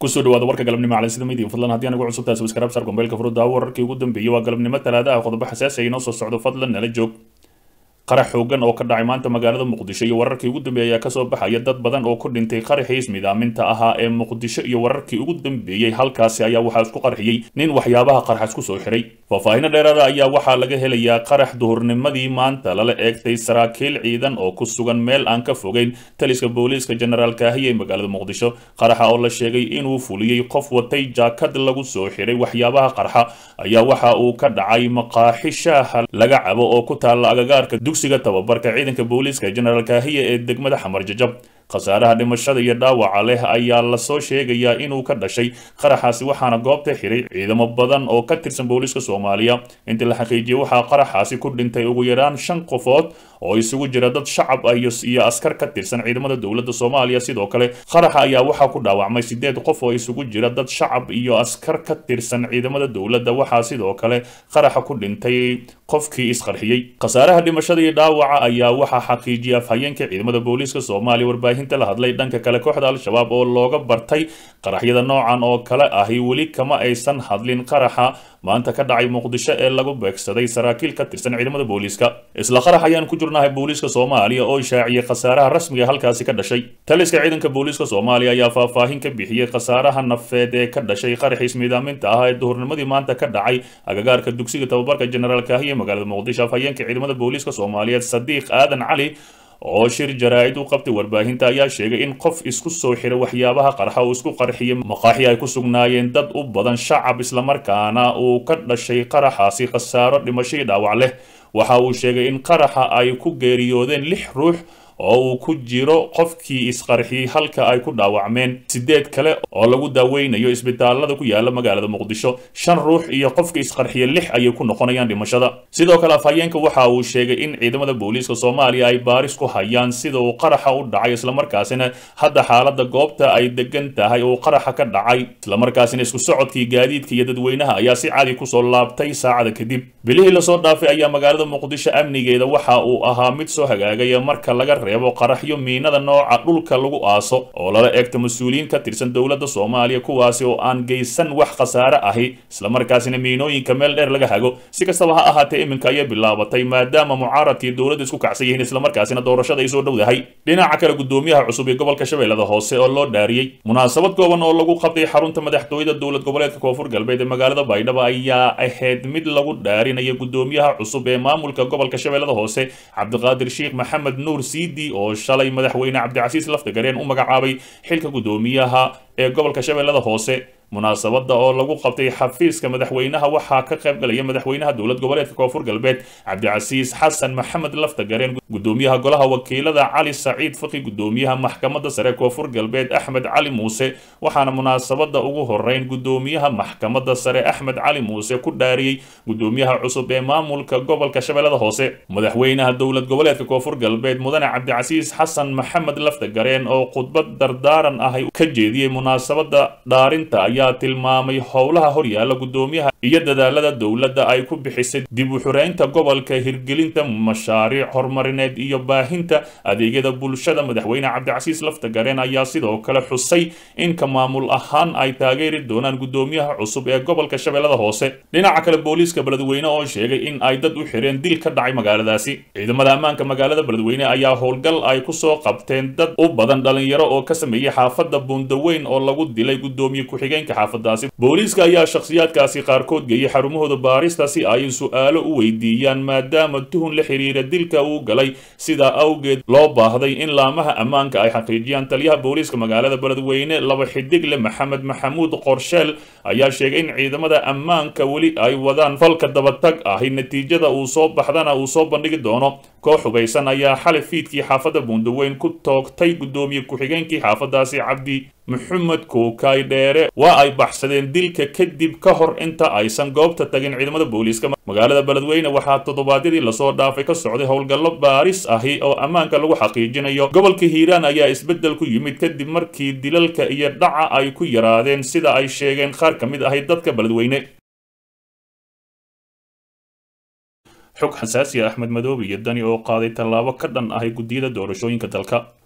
kusoo dhawaada warka galabnimo calansida midiya fadlan haddii anagu cusub tahay subscribe sar gombeelka furudda wararkii ugu dambeeyey waa galabnimo talaada ah qodobo xasaasi ay inoo soo socdo fadlan nala joog qarax xoogan oo ka dhacay maanta magaalada muqdisho iyo wararkii ugu dambeeyey ayaa kasoo baxaya dad badan oo ku dhintay qaraxii ismidaaminta ahaa ee muqdisho iyo wararkii ugu dambeeyey halkaasi ayaa waxaa isku qarxiyey nin waxyaabaha qarxas kusoo xiray faahfaahinno dheeraada ayaa waxaa laga helayaa qarax duhurnimadii maanta lala eegtay saraakiil ciidan oo ku sugan meel aan ka fogeyn taliska booliiska jenaraal kaahiya ee magaalada muqdisho qaraxa oo la sheegay inuu fuliyey qof watay jaakad lagu soo xiray waxyaabaha qarxa ayaa waxa uu ka dhacay maqaaxi shaaha laga cabo oo ku taalla agagaarka dugsiga tababarka ciidanka booliiska jenaraal kaahiya ee degmada xamar jajab khasaaraha dhimashada iyo dhaawaca leh ayaa lasoo sheegayaa inuu ka dhashay qaraxaasi waxaana goobta xiray ciidamo badan oo ka tirsan booliiska soomaaliya intii la xaqiijiyey waxaa qaraxaasi ku dhintay ugu yaraan shan qofood oo isugu jira dad shacab ah iyo askar ka tirsan ciidamada dowladda soomaaliya sidoo kale qaraxa ayaa waxaa ku dhaawacmay sideed qof oo isugu jira dad shacab iyo askar ka tirsan ciidamada dowladda waxaa sidoo kale qaraxa ku dhintay qofkii isqarxiyey khasaaraha dhimashada iyo dhaawaca ayaa waxaa xaqiijiyay afhayeenka ciidamada booliiska soomaaliya warbaahinta la hadlay dhanka kale kooxda al-shabaab oo looga bartay qaraxyada noocan oo kale ahi weli kama aysan hadlin qaraxa maanta ka dhacay muqdisho ee lagu beegsaday saraakiil ka tirsan ciidamada booliiska isla qarax ayaan ku jirnahay booliiska soomaaliya oo shaaciyay khasaaraha rasmiga halkaasi ka dhashay taliska ciidanka booliiska soomaaliya ayaa faahfaahin ka bixiyey khasaaraha nafeed ee ka dhashay qaraxiis miidaaminta ah ee duhurnimadii maanta ka dhacay agagaarka dugsiga tababarka jenaraal kaahiya magaalada muqdisho afhayeenka ciidamada booliiska soomaaliyeed sadiiq aadan cali oo shir jaraa'id u qabtay warbaahinta ayaa sheegay in qof isku soo xira waxyaabaha qarxa uu isku qarxiyay maqaaxi ay ku sugnaayeen dad u badan shacab islamarkaana uu ka dhashay qaraxaasi khasaaro dhimashadii dhaawac leh waxa uu sheegay in qaraxa ay ku geeriyoodeen lix ruux oo uu ku jiro qofkii isqarxiyey halka ay ku dhaawacmeen sideed kale oo lagu daaweynayo isbitaalada ku yaala magaalada muqdisho shan ruux iyo qofka isqarxiye lix ayay ku noqonayaan dhimashada sidoo kale afhayeenka waxa uu sheegay in ciidamada booliiska soomaaliya ay baaris ku hayaan sida uu qaraxa u dhacay islamarkaasina hadda xaalada goobta ay degan tahay uu qaraxa ka dhacay islamarkaasina isku socodkii gaadiidka iyo dadweynaha ayaa si cadi kusoo laabtay saacada kadib bilihii lasoo dhaafay ayaa magaalada muqdisho amnigeeda waxa uu ahaa mid soo hagaagaya marka laga reebo qaraxyo miinada nooca dhulka lagu aaso oo lala eegto mas-uuliyiin ka tirsan dowladda soomaaliya kuwaasi oo aan geysan wax khasaare ahi islamarkaasina miinooyinka meel dheer laga hago si kastaba ha ahaatee iminka ayay bilaabatay maadaama mucaaradkii dowladda isku kacsan yihiin islamarkaasina doorashada ay soo dhowdahay dhinaca kale gudoomiyaha cusub ee gobolka shabeellada hoose oo loo dhaariyey munaasabad kooban oo lagu qabtay xarunta madaxtooyada dowlad goboleedka koonfur galbeed ee magaalada baydhabo ayaa ahayd mid lagu dhaarinaya gudoomiyaha cusub ee maamulka gobolka shabeellada hoose cabdiqaadir sheekh maxamed nuur siidi oo shalay madaxweyne cabdicasiis laftagareen u magacaabay xilka gudoomiyaha ee gobolka shabeellada hoose munaasabada oo lagu qabtay xafiiska madaxweynaha waxaa ka qayb galaya madaxweynaha dowlad goboleedka koonfur galbeed cabdicasiis xasan maxamed laftagareen gudoomiyaha golaha wakiilada cali saciid faqi gudoomiyaha maxkamadda sare koonfur galbeed axmed cali muuse waxaana munaasabada ugu horeyn gudoomiyaha maxkamadda sare axmed cali muuse ku dhaariyey gudoomiyaha cusub ee maamulka gobolka shabeellada hoose madaxweynaha dowlad goboleedka koonfur galbeed mudane cabdicasiis xasan maxamed laftagareen oo khudbad dardaaran ah ka jeediyey munaasabada dhaarinta ayaa tilmaamay howlaha horyaala gudoomiyaha iyo dadaalada dowladda ay ku bixisay dib u xureynta gobolka hirgelinta mashaariic horumarineed iyo baahinta adeegyada bulshada madaxweyne cabdicasiis laftagareen ayaa sidoo kale xusay in ka maamul ahaan ay taageeri doonaan gudoomiyaha cusub ee gobolka shabeellada hoose dhinaca kale booliiska beledweyne oo sheegay in ay dad u xireen dil ka dhacay magaaladaasi ciidamada ammaanka magaalada beledweyne ayaa howlgal ay kusoo qabteen dad u badan dhalinyaro oo ka sameeyey xaafadda buundaweyn oo lagu dilay gudoomiye ku-xigeenka xaafadaasi booliiska ayaa shakhsiyaadkaasi qaarkood geeyey xarumahooda baarista si ay su-aalo u weydiiyaan maadaama tuhun la xiriira dilka uu galay sidaa awgeed loo baahday in laamaha ammaanka ay xaqiijiyaan taliyaha booliiska magaalada beledweyne laba xidigle maxamed maxamuud qorsheel ayaa sheegay in ciidamada ammaanka weli ay wadaan falka dabatag ahi natiijada uu soo baxdana uu soo bandhigi doono koox hubaysan ayaa xalay fiidkii xaafadda buundaweyn ku toogtay gudoomiye ku-xigeenkii xaafadaasi cabdi maxamed kookay dheere waa ay baxsadeen dilka kadib ka hor inta aysan goobta tagin ciidamada booliiska magaalada beledweyne waxaa toddobaadyadii lasoo dhaafay ka socday howlgallo baaris ahi oo ammaanka lagu xaqiijinayo gobolka hiiraan ayaa isbeddel ku yimid kadib markii dilalka iyo dhaca ay ku yaraadeen sida ay sheegeen qaar ka mid ahi dadka beledweyne xog xasaasi ah axmed madoobe iyo dani oo qaaday tallaabo ka dhan ahay guddiyada doorashooyinka dalka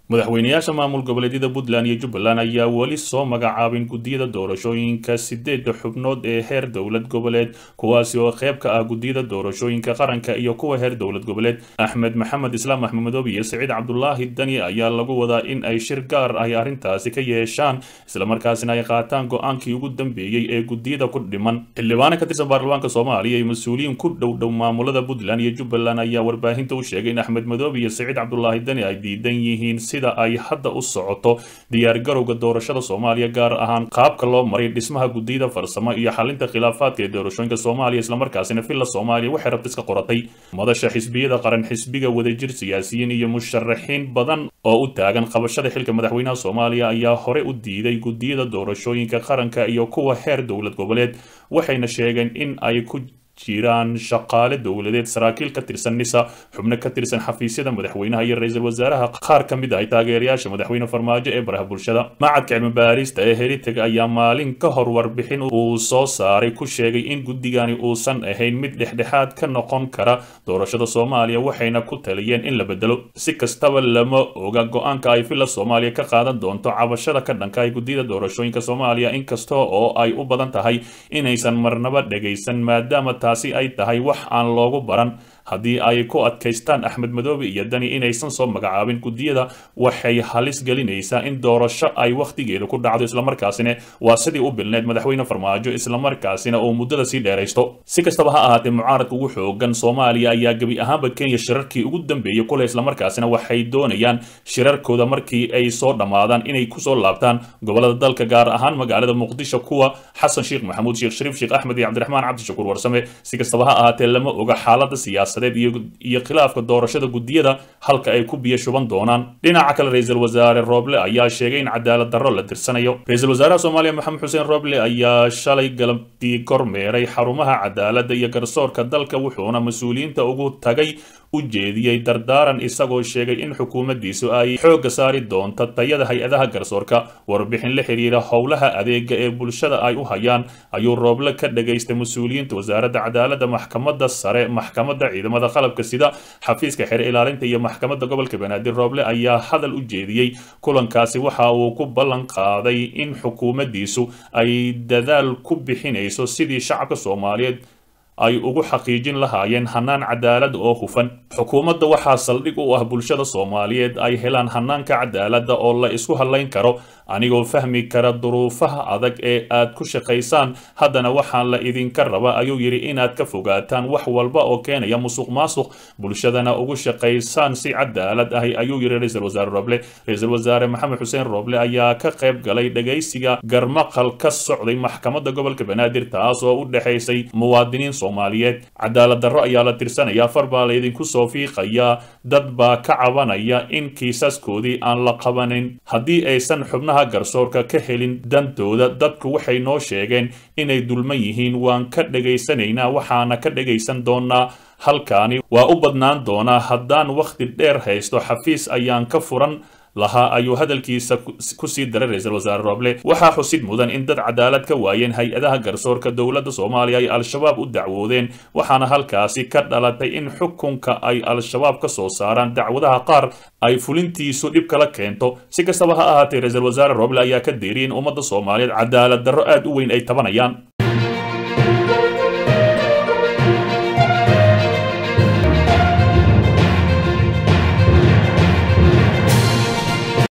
madaxweynayaasha maamul goboleedyada puntland iyo jubbaland ayaa weli soo magacaabin guddiyada doorashooyinka sideedda xubnood ee heer dowlad goboleed kuwaasi oo qayb ka ah guddiyada doorashooyinka qaranka iyo kuwa heer dowlad goboleed axmed maxamed islaam axmed madoobe iyo saciid cabdulaahi dani ayaa lagu wadaa in ay shir gaar ay arrintaasi ka yeeshaan islamarkaasina ay qaataan go-aankii ugu dambeeyey ee guddiyada ku dhiman xildhibaano ka tirsan baarlamaanka soomaaliya iyo mas-uuliyiin ku dhow dhow maamulada puntland iyo jubbaland ayaa warbaahinta u sheegay in axmed madoobe iyo saciid cabdulaahi dani ay diidan yihiin sida ay hadda u socoto diyaargarowga doorashada soomaaliya gaar ahaan qaabka loo maray dhismaha guddiyada farsamo iyo xalinta khilaafaadka ee doorashooyinka soomaaliya islamarkaasina villa soomaaliya waxay rabta iska qoratay madasha xisbiyada qaran xisbiga wadajir siyaasiyiin iyo musharaxiin badan oo u taagan qabashada xilka madaxweynaha soomaaliya ayaa hore u diiday guddiyada doorashooyinka qaranka iyo kuwa heer dowlad goboleed waxayna sheegeen in ay ku jiraan shaqaale dowladeed saraakiil ka tirsan nisa xubno ka tirsan xafiisyada madaxweynaha iyo ra-iisul wasaaraha qaar ka mid ah taageerayaasha madaxweyne farmaajo ee baraha bulshada macadka cilmi baarista ee heritag ayaa maalin ka hor warbixin uu soo saaray ku sheegay in guddigani uusan ahayn mid dhexdhexaad ka noqon kara doorashada soomaaliya waxayna ku taliyeen in la bedelo si kastaba lama oga go-aanka ay villa soomaaliya ka qaadan doonto cabashada ka dhanka ay guddiyada doorashooyinka soomaaliya inkasta oo ay u badan tahay inaysan marnaba dhegaysan maadaama taasi ay tahay wax aan loogu baran haddii ay ku adkaystaan axmed madoobe iyo dani inaysan soo magacaabin guddiyada waxay halis gelinaysaa in doorasho ay wakhtigeeda ku dhacdo islamarkaasina waa sidii u bilneed madaxweyne farmaajo islamarkaasina uu muddada sii dheeraysto si kastaba ha ahaatee mucaaradka ugu xoogan soomaaliya ayaa gebi ahaanba kenya shirarkii ugu dambeeyey kule islamarkaasina waxay doonayaan shirarkooda markii ay soo dhammaadaan inay kusoo laabtaan gobolada dalka gaar ahaan magaalada muqdisho kuwa xasan sheekh maxamuud sheekh shariif sheekh axmed iyo cabdiraxmaan cabdishakuur warsame si kastaba ha ahaatee lama oga xaalada siyaasa iyo khilaafka doorashada guddiyada halka ay ku biyo shuban doonaan dhinaca kale ra-iisul wasaare rooble ayaa sheegay in cadaalad darro la tirsanayo ra-iisul wasaaraha soomaaliya maxamed xuseen rooble ayaa shalay galabtii kormeeray xarumaha cadaaladda iyo garsoorka dalka wuxuuna mas-uuliyiinta ugu tagay u jeediyey dardaaran isagoo sheegay in xukuumaddiisu ay xoogga saari doonto tayada hay-adaha garsoorka warbixin la xiriira howlaha adeega ee bulshada ay u hayaan ayuu rooble ka dhagaystay mas-uuliyiinta wasaaradda cadaaladda maxkamadda sare maxkamadda ciidamada qalabka sida xafiiska xeer ilaalinta iyo maxkamadda gobolka banaadir rooble ayaa hadal u jeediyey kulankaasi waxa uu ku ballan qaaday in xukuumaddiisu ay dadaal ku bixinayso sidii shacabka soomaaliyeed ay ugu xaqiijin lahaayeen hanaan cadaalad oo hufan xukuumadda waxaa saldhig u ah bulshada soomaaliyeed ay helaan hanaanka cadaaladda oo la isku hadlayn karo anigoo fahmi kara duruufaha adag ee aad ku shaqaysaan haddana waxaan la idinka raba ayuu yidhi inaad ka fogaataan wax walba oo keenaya musuq maasuq bulshadana ugu shaqaysaan si cadaalad ahi ayuu yidhi ra-iisul wasaare roble ra-iisul wasaare maxamed xuseen roble ayaa ka qayb galay dhagaysiga garmaqal ka socday maxkamadda gobolka banaadir taas oo u dhexaysay muwaadiniin soomaaliyeed cadaalad darro ayaa la tirsanayaa far baa laydinku soo fiiqayaa dad baa ka cabanaya in kiisaskoodii aan la qabanin haddii aysan xubnaha garsoorka ka helin dantooda dadku waxay noo sheegeen inay dulman yihiin waan ka dhegaysanaynaa waxaana ka dhegaysan doonaa halkaani waa u badnaan doonaa haddaan wakhti dheer haysto xafiis ayaan ka furan lahaa ayuu hadalkiisa ku sii daray ra-iisul wasaare rooble waxaa xusid mudan in dad cadaalad ka waayeen hay-adaha garsoorka dowladda soomaaliya ay al-shabaab u dacwoodeen waxaana halkaasi ka dhalatay in xukunka ay al-shabaab ka soo saaraan dacwadaha qaar ay fulintiisu dhib kala keento si kastaba ha ahaatee ra-iisul wasaare rooble ayaa ka deeriyay in ummadda soomaaliyeed cadaalad darro aad u weyn ay tabanayaan